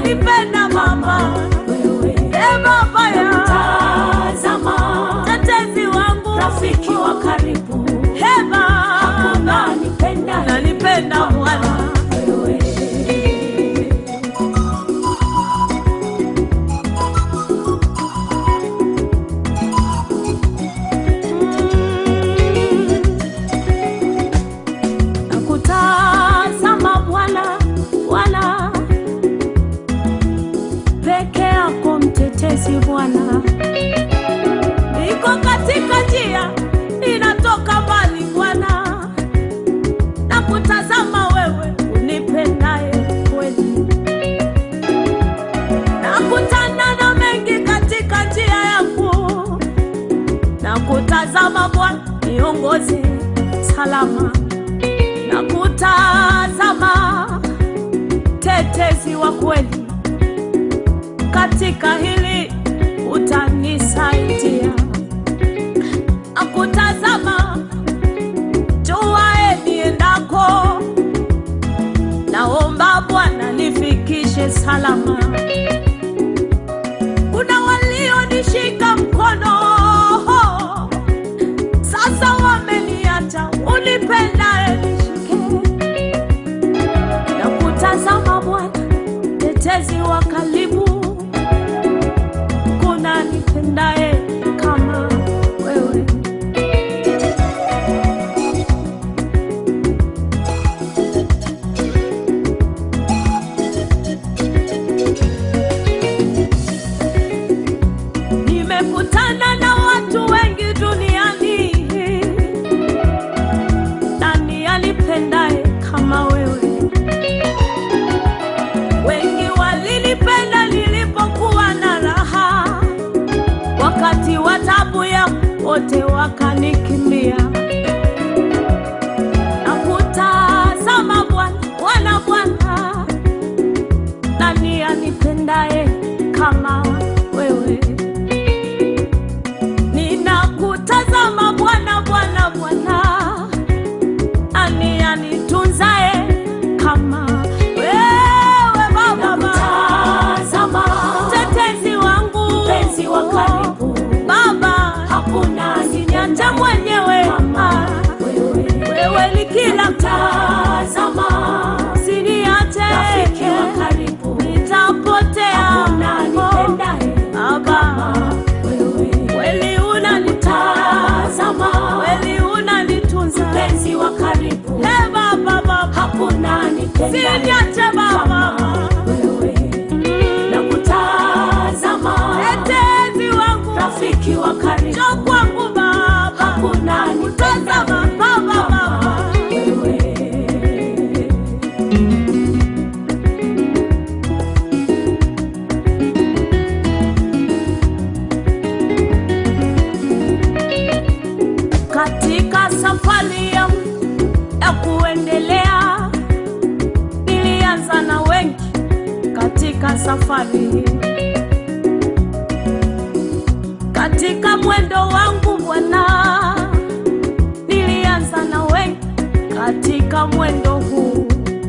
wanipenda mama wewe e baba ya tazama tetezi wangu rafiki wa karibu e baba unanipenda nanipenda bwana wewe nakutazama Bwana, Bwana peke yako mtetezi Bwana, niko katika njia inatoka mbali Bwana, nakutazama wewe unipendaye kweli, nakutana na mengi katika njia yangu, nakutazama Bwana, niongoze salama na kutazama tetezi wa kweli katika hili utanisaidia na kutazama juae niendako naomba bwana nifikishe salama kuna walionishika mkono sasa wameniacha unipendae nishike na kutazama Bwana, tetezi wa karibu, kuna nipendaye kama wewe. Nimekutana na watu wengi duniani, nani alipendaye kama wewe? Wengi walinipenda nilipokuwa na raha, wakati wa taabu yangu wote wakanikimbia. Na kutazama Bwana, Bwana, Bwana, nani anipendaye kama wewe? Ninakutazama Bwana, Bwana, Bwana, nani anitunzaye kama wewe Baba, tazama mtetezi wangu, mpenzi wa karibu Baba, hakuna usiniache mwenyewe, kama wewe wewe ni kila tazama usiniache, rafiki wa karibu nitapotea hakuna nipendaye Baba, wewe kweli unanitazama, kweli unanitunza, mpenzi wa karibu Ee Baba, Baba, hakuna nipendaye usiniache Baba, wewe na kutazama tetezi wangu, rafiki wa karibu njoo kwangu Baba, hakuna tazama Baba, Baba. wewe katika safari yangu ya kuendelea, nilianza na wengi katika safari hii. Katika mwendo wangu Bwana, nilianza na wengi katika mwendo huu.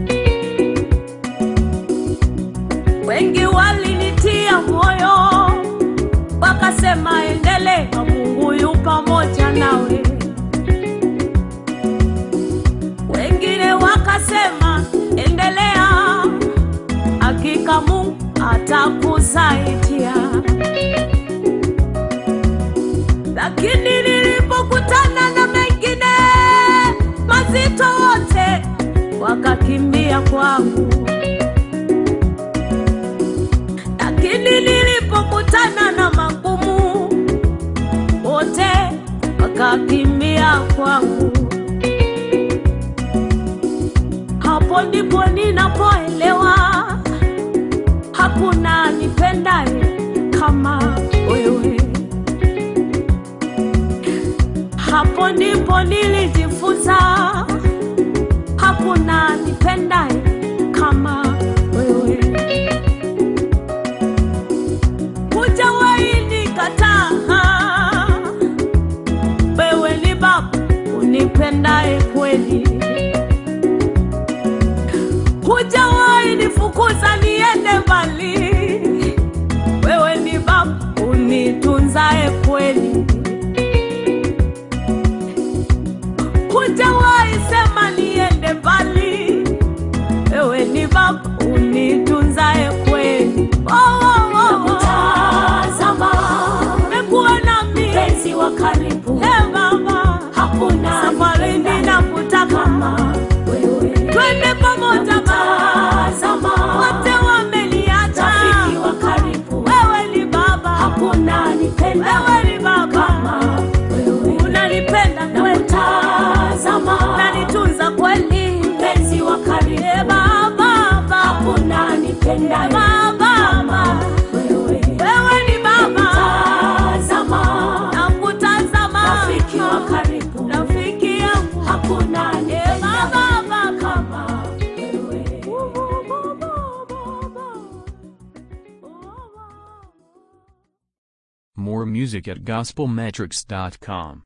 Wengi walinitia moyo, wakasema endelea, Mungu yu pamoja nawe. Wengine wakasema endelea, hakika Mungu atakusaidia. Lakini nilipokutana na mengine mazito, wote wakakimbia kwangu. Lakini nilipokutana na magumu, wote wakakimbia kwangu. Hapo ndipo ninapoelewa hakuna nipendaye kama wewe. Hapo ndipo nilijifunza hakuna nipendaye kama wewe. Hujawahi nikataa, wewe ni Baba unipendaye kweli. Hujawahi nifukuza niende mbali, twende pamoja Baba, Tazama, wote wameniacha. rafiki wa karibu, Wewe ni Baba, hakuna nipenda wewe ni Baba, kama wewe. unanipenda kweli, Tazama, unanitunza kweli. mpenzi wa E karibu, Baba, Baba, hakuna nipenda Baba, kama wewe. wewe ni Baba, Tazama, nakutazama, rafiki wa karibu, rafiki yangu. hakuna E nipenda Baba, Baba, kama wewe. More music at gospelmetrics.com.